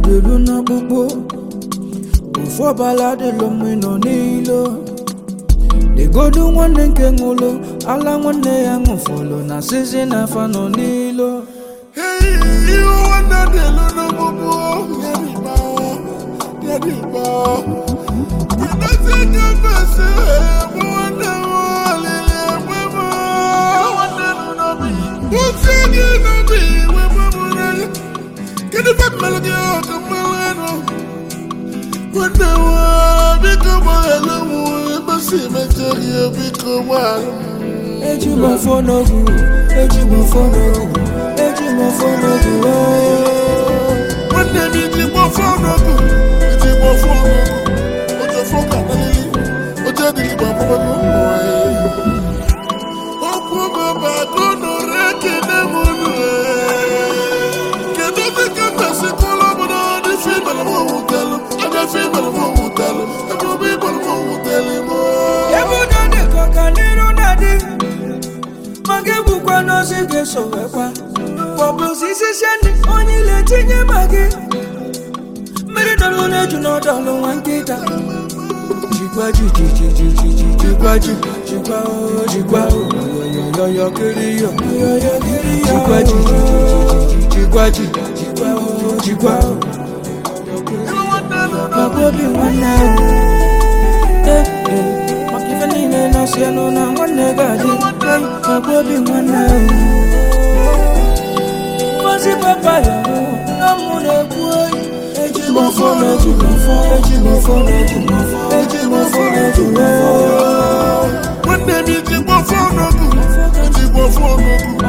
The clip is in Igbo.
dịlu n'ọkpụkpụ ofu ọbala dịlụ mma nọ n'ilo legodu nwanne nke ṅụlụ ala nwanne ya ṅụfọlụ na sizi na afa nọ n'ilo ihe nwanne dịlu n'ọgbụgbụ nyeriba nyeriba kedozi nye mbese bụ nwanne m olili egbe m nwanne nụ n'obi kwụsị gị n'obi webe m n'anya kedu ife mmelụ gị ọka mmelụ enu nwanne m biko gbaghara m ebesi meche gị biko gbaghara m eji m ọfọ n'ogu eji m ọfọ n'ogu eji m ọfọ n'ogu ooo. nwanne m iji gbọfọ n'ọgụ iji gbọfọ n'ọgụ ojú ọfọ kà nílí ojú ẹdínlẹ bá bọ́ bọ́ bọ́ ẹ̀. okwu bàbá dúnú rẹ̀ kéde mú nù ẹ̀. kéde tí kẹfẹ́ sí kọ́lọ́ mu náà ní fíìmù ẹ̀ mọ̀ wù tẹ́lu ẹ̀mẹ́ fíìmù ẹ̀ mọ̀ wù tẹ́lu ẹ̀mẹ́ bí bọ̀lù mọ̀ wù tẹ́lu mọ́. Ebudo dị ka ọganiru na-adị ma gị bụkwa n'ozi ga-eso wekwa pọbụzi isisi ndị onye ile tinye ma gị mmiri dọlụ na-eju n'ọdọlụ nwa nkịta jikwa ji ji ji ji ji ji jikwa ji jikwa o jikwa o yoyoyoyo kiri yo yoyo kiri yo jikwa ji ji ji ji ji jikwa ji jikwa o jikwa o maka obi nwanne ahụ Eh, eh, maka ife niile na-asị anụ na nwanne ga-adị eh, maka obi nwanne ahụ Ngozi papa ya hụ na mụ na-ekwu oyi eji m ọfọ na eji m ọfọ eji m ọfọ na eji m ọfọ eji m ọfọ na eji m ọfọ nwanne m iji gbọfọ n'ọgụ iji gbọfọ n'ọgụ